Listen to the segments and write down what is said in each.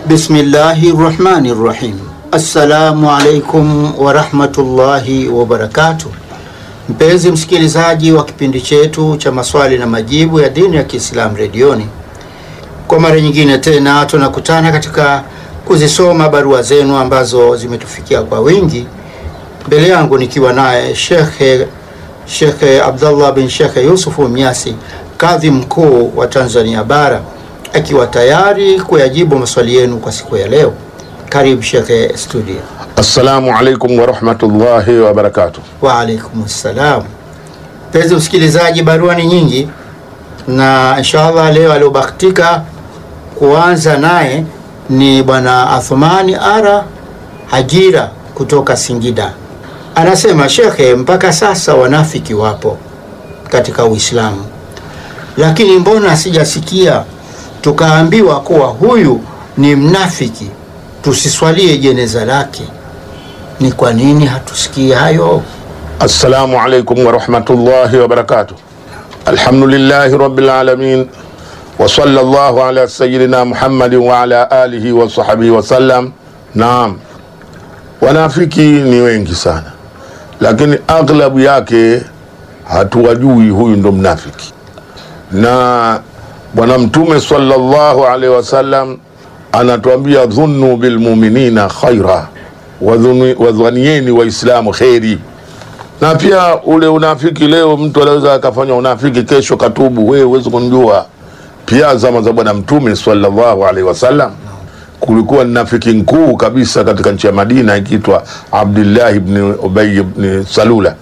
Bismillahi rahmani rahim. Assalamu alaikum warahmatullahi wabarakatuh. Mpenzi msikilizaji wa kipindi chetu cha maswali na majibu ya dini ya Kiislamu redioni, kwa mara nyingine tena tunakutana katika kuzisoma barua zenu ambazo zimetufikia kwa wingi. Mbele yangu nikiwa naye Shekhe Shekhe Abdullah bin Shekhe Yusufu Mnyasi, kadhi mkuu wa Tanzania Bara, akiwa tayari kuyajibu maswali yenu kwa siku ya leo. Karibu Shekhe studio. Assalamu alaikum warahmatullahi wabarakatuh. Wa alaikum salam. Mpenzi msikilizaji, barua ni nyingi na inshallah leo aliobahatika kuanza naye ni bwana Athmani Ara Hajira kutoka Singida. Anasema, shekhe, mpaka sasa wanafiki wapo katika Uislamu, lakini mbona sijasikia tukaambiwa kuwa huyu ni mnafiki tusiswalie jeneza lake? Ni kwa nini hatusikii hayo? Assalamu alaikum warahmatullahi wabarakatuh. Alhamdulillahi rabbil alamin wa sallallahu ala sayyidina Muhammadin wa ala alihi wa sahbihi wa sallam. Naam, wanafiki ni wengi sana, lakini aghlabu yake hatuwajui huyu ndo mnafiki. Na Bwana Mtume sallallahu alaihi wasallam anatuambia dhunnu bilmuminina khaira, wadhuni- wadhanieni waislamu kheri. Na pia ule unafiki, leo mtu anaweza akafanya unafiki, kesho katubu, wewe huwezi kumjua. Pia zama za Bwana Mtume sallallahu alaihi wasallam kulikuwa ni nafiki mkuu kabisa katika nchi ya Madina ikiitwa Abdullah ibn Ubay ibn Salula.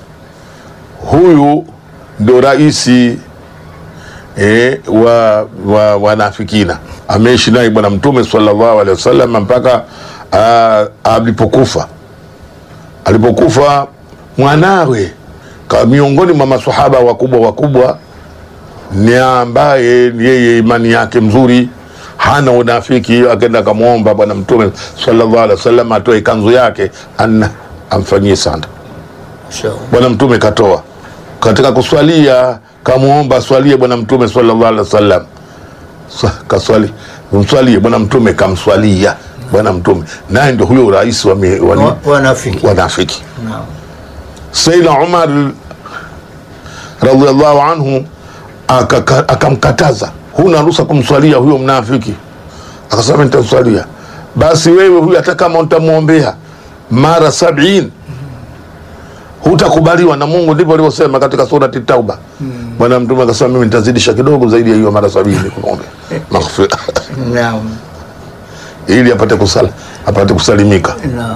Huyu ndo raisi e, wa, wa wanafikina ameishi naye bwana mtume sallallahu alaihi wasallam mpaka ah, alipokufa alipokufa mwanawe ka miongoni mwa masahaba wakubwa wakubwa ni ambaye yeye imani yake mzuri hana unafiki akaenda akamwomba bwana mtume sallallahu alaihi wasallam atoe kanzu yake an amfanyie sanda Inshallah. bwana mtume katoa katika kuswalia kamwomba aswalie bwana mtume sallallahu alaihi wasallam Sa- kaswali mswalie bwana mtume kamswalia bwana mtume naye ndio huyo rais wa, mi- wa, Wa- Wanafiki. wanafiki Naam. Sayyidina Umar radhiallahu anhu akaka- akamkataza, huna ruhusa kumswalia huyo mnafiki. Akasema nitamswalia. Basi wewe huyu hata kama utamwombea mara sabini hutakubaliwa na Mungu. Ndivyo alivyosema katika surati Tauba. Bwana Mtume akasema mimi nitazidisha kidogo zaidi ya hiyo mara sabini kumwombea maghfira Naam. ili apate kusala, apate kusalimika. Naam.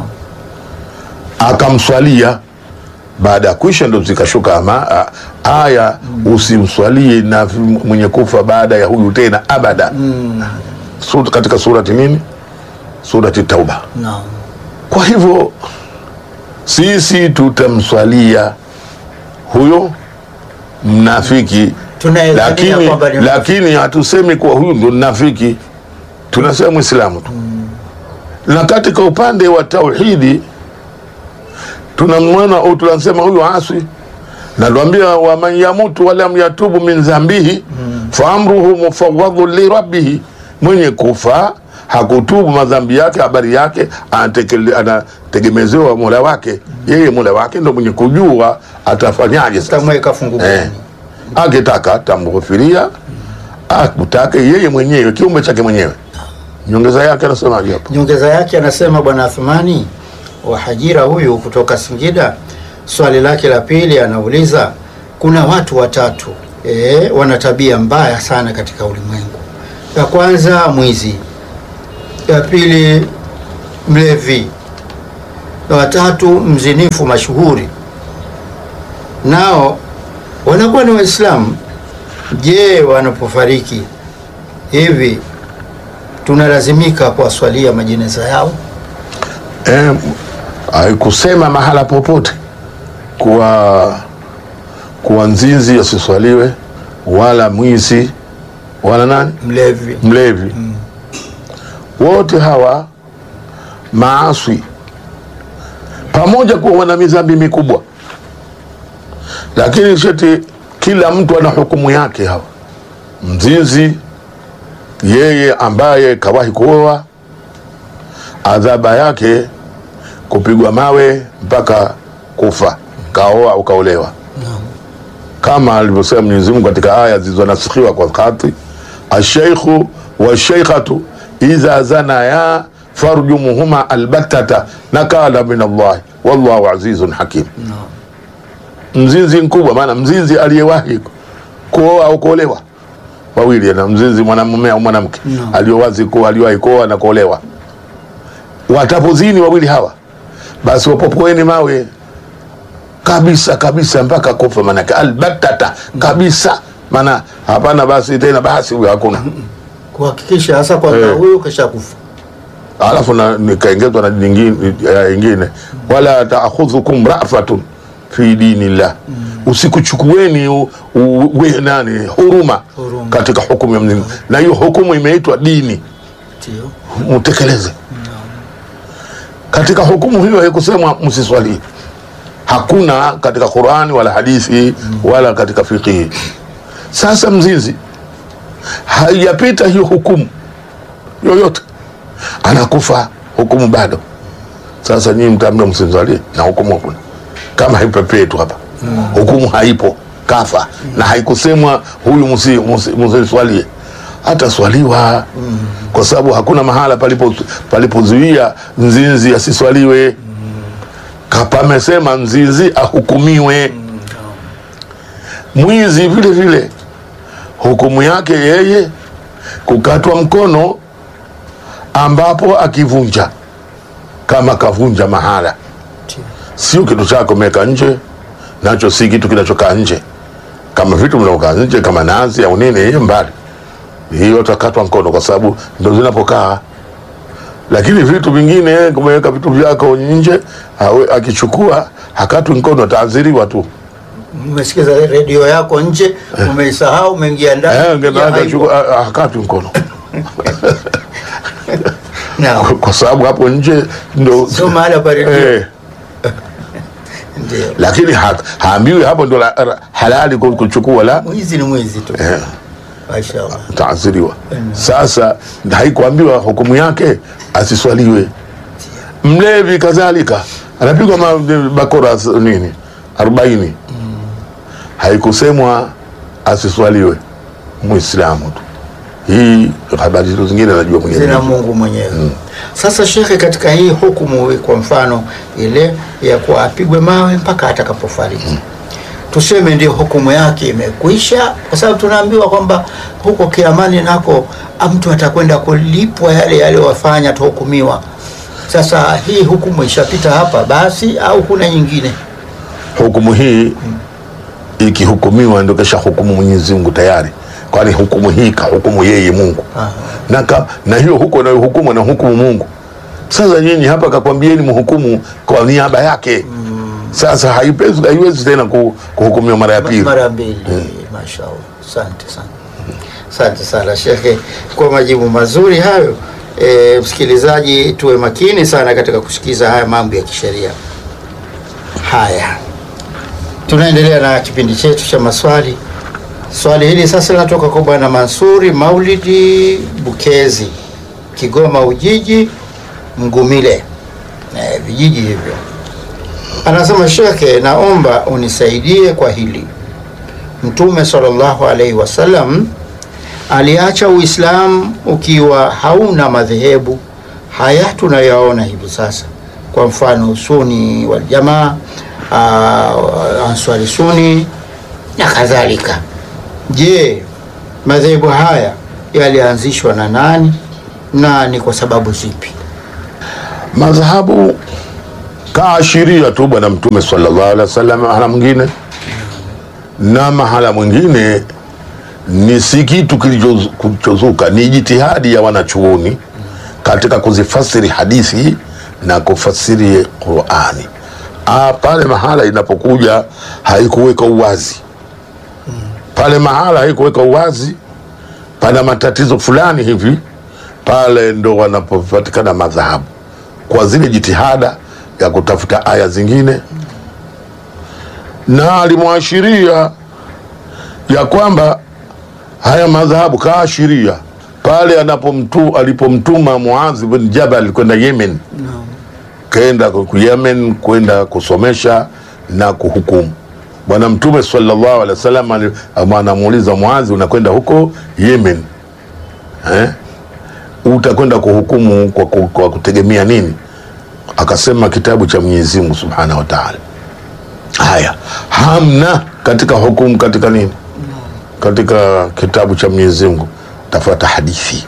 akamswalia baada ya kuisha ndo zikashuka ama a- aya usimswalie na mwenye kufa baada ya huyu tena abada Sur, katika surati nini surati tauba Naam. kwa hivyo sisi tutamswalia huyo mnafiki Tunaelezea lakini, kwamba ni lakini hatusemi kuwa huyu ndo mnafiki tunasema mwislamu tu na katika upande wa tauhidi tunamwona au tunasema huyu aswi natuambia waman yamutu walam yatubu min dhambihi fa amruhu mufawadhu lirabbihi mwenye kufa hakutubu madhambi yake habari yake anatekele- anategemezewa mola wake yeye mola wake ndo mwenye kujua atafanyaje sasa Tamweka fungu eh. gani? akitaka tamghufiria akutake yeye mwenyewe kiumbe chake mwenyewe nyongeza yake anasemaje hapo Nyongeza yake anasema bwana Athmani wa Hajira huyu kutoka Singida, swali lake la pili anauliza, kuna watu watatu e, wana tabia mbaya sana katika ulimwengu. Ya kwanza mwizi, ya pili mlevi, na watatu mzinifu mashuhuri. Nao wanakuwa ni Waislamu. Je, wanapofariki hivi tunalazimika kuwaswalia majeneza yao? eh, haikusema mahala popote kuwa kuwa nzinzi asiswaliwe wala mwizi wala nani Mlevi mlevi wote hawa maaswi pamoja kuwa wana midhambi mikubwa lakini sheti kila mtu ana hukumu yake hawa mzinzi yeye ambaye kawahi kuoa adhaba yake kupigwa mawe mpaka kufa, kaoa au kaolewa, kama alivyosema Mwenyezi Mungu katika aya zilizonasikhiwa kwa khati, asheikhu washeikhatu idha zanaya farjumuhuma albattata nakala min Allahi wallahu azizun hakim. Mzinzi mkubwa, maana mzinzi aliyewahi kuoa au kuolewa wawili, na mzinzi mwanamume au mwanamke No. aliyowazi kuwa aliwahi kuoa na kuolewa, watapozini wawili hawa, basi wapopoeni mawe kabisa kabisa mpaka kufa, maanake albattata kabisa, maana hapana basi tena, basi huyo hakuna kuhakikisha hasa kwamba Eh. huyu kasha kufa. alafu na nikaongezwa na nyingine ya ingine wala taakhudhukum rafatun fi dinillah, usikuchukueni u- u- we nani huruma Huruma. katika hukumu ya Mwenyezi Mungu, na hiyo hukumu imeitwa dini, Ndio. mtekeleze. Katika hukumu hiyo haikusemwa msiswali, hakuna katika Qurani wala hadithi wala katika fiqhi. Sasa mzinzi haijapita hiyo hukumu yoyote, anakufa hukumu bado. Sasa nyinyi mtaambia msimswalie na hukumu hakuna, kama haipepei tu hapa, hukumu haipo, kafa na haikusemwa huyu msi- msi- msiswalie ataswaliwa kwa sababu hakuna mahala palipo palipozuia mzinzi asiswaliwe. Kapamesema mzinzi ahukumiwe. Mwizi vile vile hukumu yake yeye kukatwa mkono, ambapo akivunja, kama kavunja mahala, Ndio. sio kitu chako umeweka nje, nacho si kitu kinachokaa nje. Kama vitu vinavyokaa nje kama nazi au nini, hiyo mbali hiyo takatwa mkono kwa sababu ndo zinapokaa, lakini vitu vingine kumeweka vitu vyako nje, hawe- akichukua hakatwi mkono, ataadhiriwa tu. Umesikiza redio yako nje, umeisahau, umeingia ndani. Eh, ya ngena- aibu. akachukua, ah, hakatwi mkono Naam. kwa sababu hapo nje ndo Sio mahala pa redio. eh, Ndio. lakini ha, haambiwi hapo ndo la- la- halali ku- kuchukua, la Mwizi ni mwizi tu. eh, Mashaallah. taadhiriwa. Sasa haikuambiwa hukumu yake asiswaliwe. Mlevi kadhalika anapigwa ma- bakora s- nini arobaini, haikusemwa asiswaliwe Muislamu tu. Hii habari hizo zingine anajua mwenyewe. zina Mungu mwenyewe. Sasa shekhe, katika hii hukumu, kwa mfano ile ya kuwa apigwe mawe mpaka atakapofariki, tuseme ndio hukumu yake imekwisha, kwa sababu tunaambiwa kwamba huko kiamani nako ah, mtu atakwenda kulipwa yale yaliyowafanya atahukumiwa. Sasa hii hukumu ishapita hapa basi, au kuna nyingine? Hukumu hii ikihukumiwa ndio kesha hukumu Mwenyezi Mungu tayari, kwani hukumu hii kahukumu yeye Mungu Aha. na, ka, na hiyo huko na hukumu na hukumu Mungu. Sasa nyinyi hapa kakwambieni mhukumu kwa niaba yake. Sasa haipezi haiwezi tena ku- kuhukumiwa mara ya pili. mara mbili. Mashaallah, asante sana, asante sana shekhe kwa majibu mazuri hayo. E, msikilizaji, tuwe makini sana katika kusikiza haya mambo ya kisheria. Haya, tunaendelea na kipindi chetu cha maswali. Swali hili sasa linatoka kwa Bwana Mansuri Maulidi Bukezi, Kigoma Ujiji, Mgumile, e, vijiji hivyo. Anasema, shekhe, naomba unisaidie kwa hili. Mtume sallallahu alaihi wasallam aliacha Uislamu ukiwa hauna madhehebu haya tunayaona hivi sasa, kwa mfano Suni wal Jamaa, uh, Answari Suni na kadhalika. Je, madhehebu haya yalianzishwa na nani na ni kwa sababu zipi? Madhahabu kaashiria tu Bwana Mtume sallallahu alaihi wasallam mahala mwingine, na mahala mwingine ni si kitu kilicho- kilichozuka, ni jitihadi ya wanachuoni katika kuzifasiri hadithi na kufasiri Qurani. Ah, pale mahala inapokuja haikuweka uwazi, pale mahala haikuweka uwazi, pana matatizo fulani hivi, pale ndo wanapopatikana madhahabu kwa zile jitihada ya kutafuta aya zingine, na alimwashiria ya kwamba haya madhahabu kaashiria pale anapomtu alipomtuma Muadh bin Jabal kwenda Yemen, Naam. kaenda ku Yemen kwenda kusomesha na kuhukumu. Bwana Mtume sallallahu alaihi wasallam ali- anamuuliza Muadh, unakwenda huko Yemen eh? utakwenda kuhukumu kwa, kwa, kwa kutegemea nini? Akasema kitabu cha Mwenyezi Mungu subhanahu wa taala. Haya, hamna katika hukumu katika nini, katika kitabu cha Mwenyezi Mungu tafuata hadithi,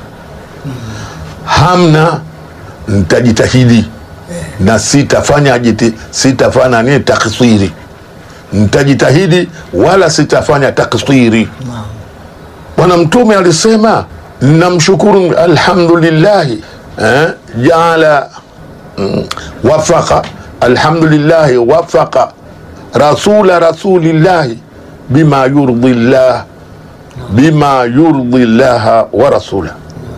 hamna nitajitahidi na sitafanya jiti, sitafanya nini taksiri, nitajitahidi wala sitafanya taksiri. Naam. Bwana Mtume alisema namshukuru, alhamdulillahi eh, jaala mm, wafaka alhamdulillahi wafaka rasula rasulillahi bima yurdi llah bima yurdi llaha wa rasula.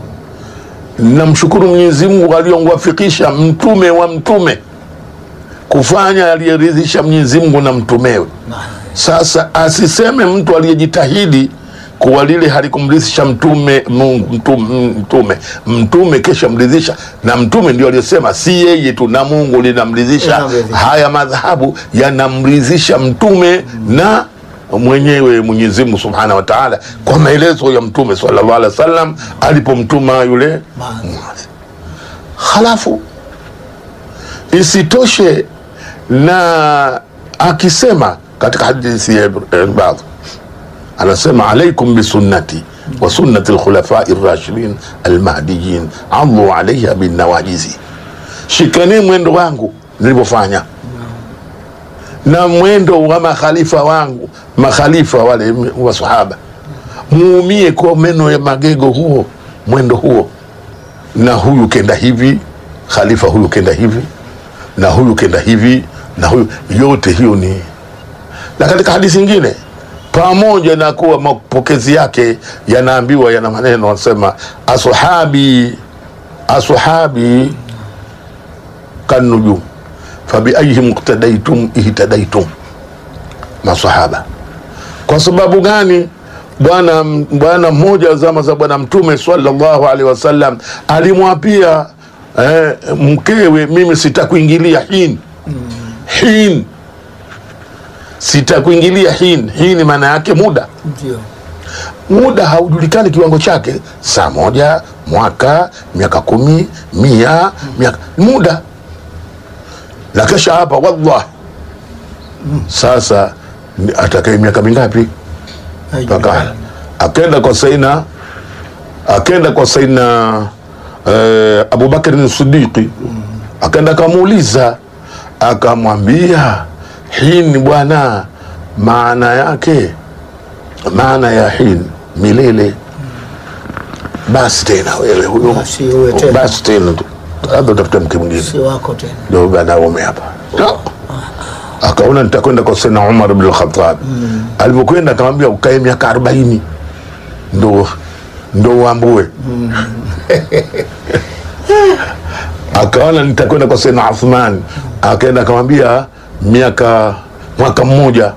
Namshukuru Mwenyezi Mungu aliyomwafikisha mtume wa mtume kufanya aliyeridhisha Mwenyezi Mungu na mtumewe. Naam. Sasa asiseme mtu aliyejitahidi kuwa lile halikumridhisha mtume Mungu mtume, mtume mtume kesha mridhisha, na mtume ndio aliyosema, si yeye tu na Mungu linamridhisha. Linamridhisha. Haya madhahabu yanamridhisha mtume na mwenyewe Mwenyezi Mungu Subhanahu wa Ta'ala, kwa maelezo ya mtume sallallahu alaihi wasallam alipomtuma yule Maadhi. halafu isitoshe na akisema katika hadithi ya Irbad anasema alaikum bisunnati wa sunnati lkhulafai rashidin almahdiyin adhu alaiha binnawajizi, shikani mwendo wangu nilivyofanya na mwendo wa makhalifa wangu, makhalifa wale wa sahaba, muumie kwa meno ya magego huo, mwendo huo na huyu kenda hivi, khalifa huyu kenda hivi, na huyu kenda hivi, na huyu yote hiyo ni. Na katika hadithi nyingine, pamoja na kuwa mapokezi yake yanaambiwa yana maneno, wanasema ashabi ashabi kanujum fabiayhim iqtadaitum ihtadaitum, masahaba. Kwa sababu gani? Bwana bwana mmoja wa zama za Bwana Mtume sallallahu alaihi wasallam alimwapia eh, mkewe, mimi sitakuingilia hin hin, sitakuingilia hin. Hin maana yake muda Ndio. muda haujulikani kiwango chake, saa moja, mwaka, miaka kumi, mia, miaka muda na kesha hapa wallah. Sasa ni- atakaye miaka mingapi? Mpaka akenda kwa Saina, akenda kwa Saina eh, Abubakar Siddiqi, akenda akamuuliza, akamwambia hini bwana, maana yake maana ya hin milele. Basi tena wewe huyo, Basi uwe tena. basi tena tu, labda utafute mke mwingine Si wako tena. ndio banaume hapa akaona nitakwenda kwa sena Umar bin Khattab. Alivyokwenda akamwambia ukae miaka arobaini ndo ndo uambue. Akaona nitakwenda kwa sena Uthman, akaenda akamwambia miaka mwaka mmoja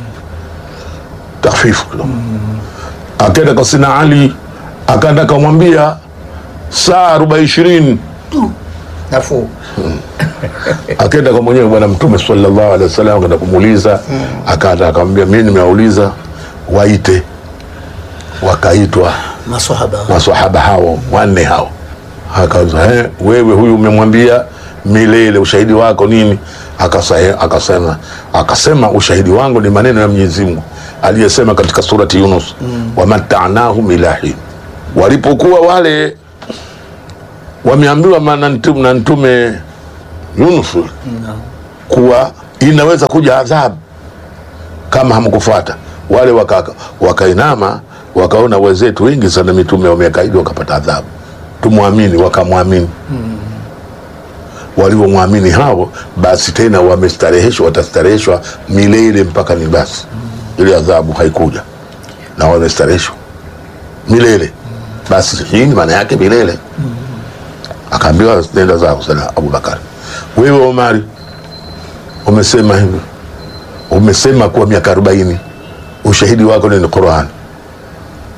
tafifu kidogo. Akaenda kwa sena Ali, akaenda akamwambia saa arobaini ishirini Nafuu. akaenda kwa mwenyewe bwana mtume sallallahu alaihi wasallam akaenda kumuuliza akaenda akamwambia mimi nimewauliza waite wakaitwa Maswahaba. maswahaba hao wanne hao akauza eh, wewe huyu umemwambia milele ushahidi wako nini akasa, akasema akasema ushahidi wangu ni maneno ya Mwenyezi Mungu aliyesema katika surati Yunus wamatanahum ila hin walipokuwa wale wameambiwa maana ntume, na ntume Yunus Naam. kuwa inaweza kuja adhabu kama hamkufuata. Wale waka- wakainama wakaona wenzetu wengi sana mitume wamekaidi wakapata adhabu, tumwamini, wakamwamini. Walivyomwamini hao, basi tena wamestareheshwa, watastareheshwa milele mpaka ni basi, ile adhabu haikuja na wamestareheshwa milele. Basi hii ni maana yake milele. Akaambiwa nenda zako sana Abubakar. Wewe Omari umesema hivyo, umesema kuwa miaka arobaini ushahidi wako ni Qur'an.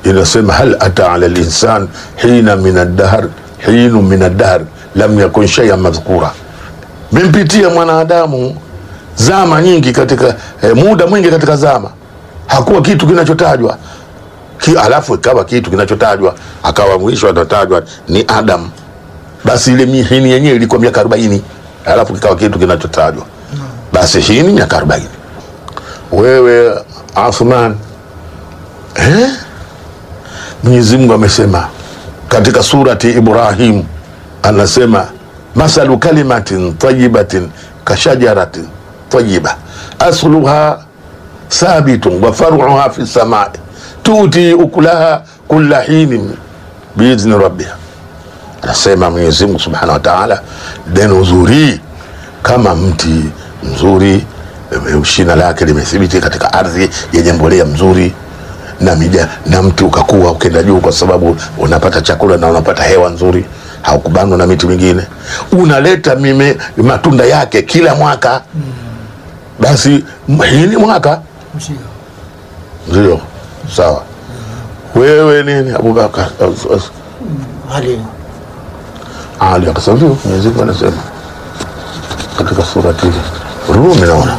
inasema hal ata ala linsan hina min addahr hinu min addahr lam yakun shay'an madhkura, mimpitia mwanadamu zama nyingi katika eh, muda mwingi katika zama hakuwa kitu kinachotajwa ki, alafu ikawa kitu kinachotajwa akawa mwisho anatajwa ni Adam. Basi ile mihini yenyewe ilikuwa miaka arobaini alafu kikawa kitu kinachotajwa basi hii ni miaka arobaini. Wewe Athman eh? Mwenyezi Mungu amesema katika surati Ibrahim, anasema masalu kalimatin tayibatin kashajaratin tayiba asluha thabitun wa faruha fi samai tuti ukulaha kulla hinin biidhni rabbiha. Anasema Mwenyezi Mungu subhanahu wa taala, neno zuri kama mti mzuri, shina lake limethibiti katika ardhi yenye mbolea mzuri na mija, na mti ukakuwa ukenda juu, kwa sababu unapata chakula na unapata hewa nzuri, haukubanwa na miti mingine, unaleta mime matunda yake kila mwaka. Basi hii ni mwaka ndio sawa. Wewe nini Abubakar Ali Ali akasema ndio, Mwenyezi Mungu anasema katika surati Rumi, naona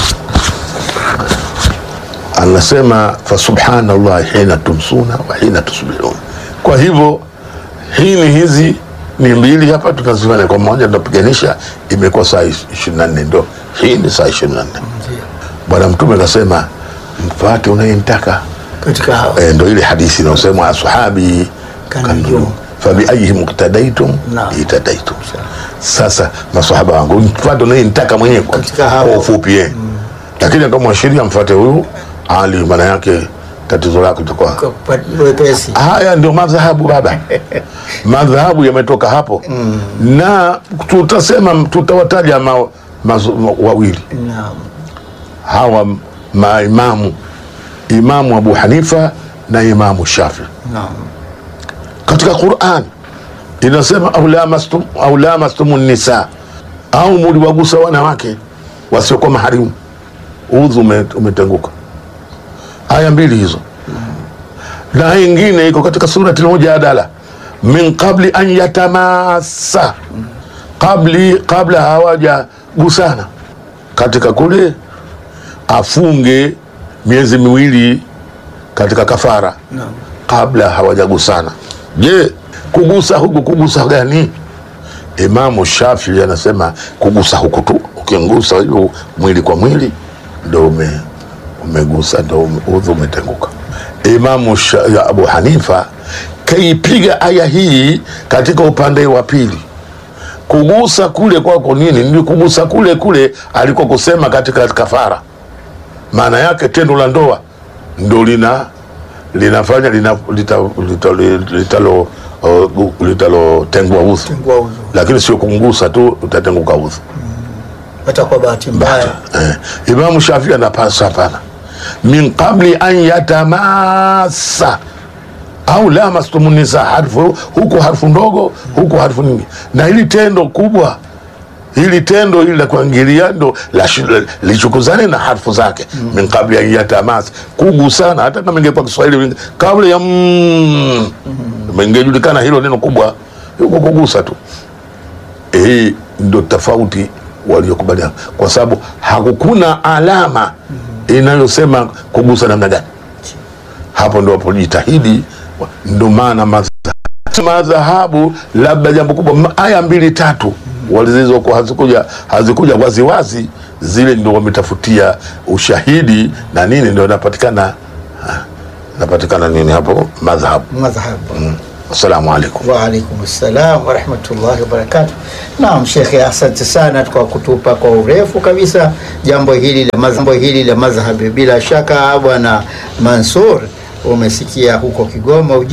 anasema fasubhanallah hina tumsuna wa hina tusbihun. Kwa hivyo hini hizi ni mbili hapa tunazifanya kwa moja, tunapiganisha imekuwa saa ishirini na nne ndo hii ni saa ishirini na nne Bwana Mtume akasema mfate unayemtaka katika hao e, ndo ile hadithi inayosemwa ashabi Kanujum. fabiayihim iktadaitum Naam. itadaitum. Sasa masahaba wangu mfate unayemtaka mwenyewe kwa Katika hao. kwa ufupi eh. Lakini kama mwanasheria mfate huyu Ali, maana yake tatizo lako litakuwa kwa kupa- wepesi haya ndio madhahabu baba, madhahabu yametoka hapo na tutasema tutawataja ma, mazo- ma, wawili naam hawa maimamu, Imamu Abu Hanifa na Imamu Shafi. naam Katika Quran inasema au lamastum au lamastumu nisa, au muliwagusa wanawake wasiokuwa maharimu, udhu ume- umetenguka. Aya mbili hizo na ingine iko katika surati Al-Mujadala, min qabli an yatamassa, qabli kabla hawajagusana, katika kule afunge miezi miwili katika kafara naam kabla hawajagusana. Je, kugusa huku kugusa gani? Imamu Shafii anasema kugusa huku tu, ukigusa hivyo mwili kwa mwili ndo ume, umegusa ndo ume- udhu umetenguka. Imamu Sha, ya Abu Hanifa kaipiga aya hii katika upande wa pili kugusa kule kwako nini? Ni kugusa kule kule aliko kusema katika kafara. Maana yake tendo la ndoa ndo lina linafanya lina, lita, lita, litalo uh, litalotengua udhu, tengua udhu lakini sio kumgusa tu utatenguka udhu. hata kwa bahati mbaya Eh, Imamu Shafii anapasa hapana, min qabli an yatamasa au lamastumu nisa, harfu huku harfu ndogo huku harfu nyingi, na hili tendo kubwa hili tendo hili la kuingilia ndo la shi- la- lichukuzane na harfu zake min qabli an yatamasa, kugusana. Hata kama ingekuwa Kiswahili wingi- kabla ya mm, ingejulikana hilo neno kubwa, huko kugusa tu hii ndo tofauti waliokubaliana, kwa sababu hakukuna alama inayosema kugusa namna gani. Hapo ndo wapojitahidi, ndo maana madha- madhahabu, labda jambo kubwa, ma- aya mbili tatu walizokuwa hazikuja hazikuja waziwazi, zile ndo wametafutia ushahidi na nini, ndo inapatikana ah, inapatikana nini hapo madhahabu. madhhabu Assalamu alaikum. Waalaikum salam warahmatullahi wabarakatuh. Naam Shekhe, asante sana kwa kutupa kwa urefu kabisa jambo hili la madh- jambo hili la madhhabi. Bila shaka Bwana Mansur umesikia huko Kigoma uji